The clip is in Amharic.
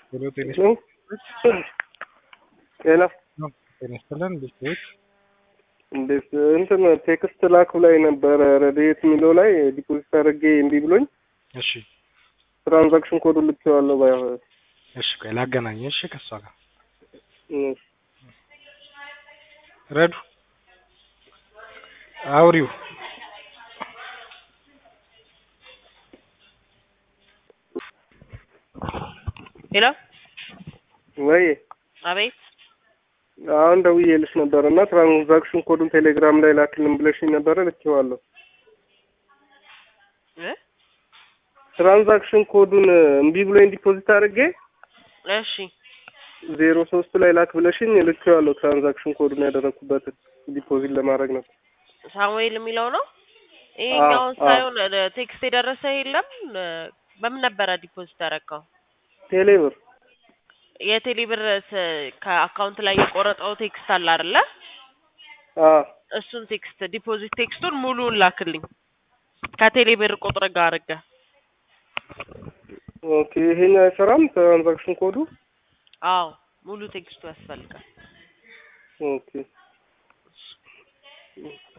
ሄሎ ጤና ነው ጤና ነው ጤና ይስጥልን ቤተሰቦች እንዴት እንትን ቴክስት ላኩ ላይ ነበረ ረድኤት የሚለው ላይ ዲፖዚት አድርጌ እምቢ ብሎኝ እሺ ትራንዛክሽን ኮዱ ልኬዋለሁ ባይ እሺ ቆይ ላገናኝ እሺ ከሷ ጋር ረዱ አውሪው ሄሎ ወይ አቤት አሁን ደውዬልሽ ነበር እና ትራንዛክሽን ኮዱን ቴሌግራም ላይ ላክልን ብለሽኝ ነበረ ልኬዋለሁ እ ትራንዛክሽን ኮዱን እምቢ ብሎኝ ዲፖዚት አድርጌ እሺ ዜሮ ሶስት ላይ ላክ ብለሽኝ ልኬዋለሁ ትራንዛክሽን ኮዱን ያደረኩበትን ዲፖዚት ለማድረግ ነው ሳሙኤል የሚለው ነው ይሄኛውን አዎ። ሳይሆን እ፣ ቴክስት የደረሰ የለም እ፣ በምን ነበረ ዲፖዚት ያደረገው ቴሌብር የቴሌ ብር ስ- ከአካውንት ላይ የቆረጠው ቴክስት አለ አይደለ አ እሱን ቴክስት ዲፖዚት ቴክስቱን ሙሉውን ላክልኝ ከቴሌ ብር ቁጥር ጋር አድርገህ ኦኬ ይሄኛው አይሰራም ትራንዛክሽን ኮዱ አዎ ሙሉ ቴክስቱ ያስፈልጋል ኦኬ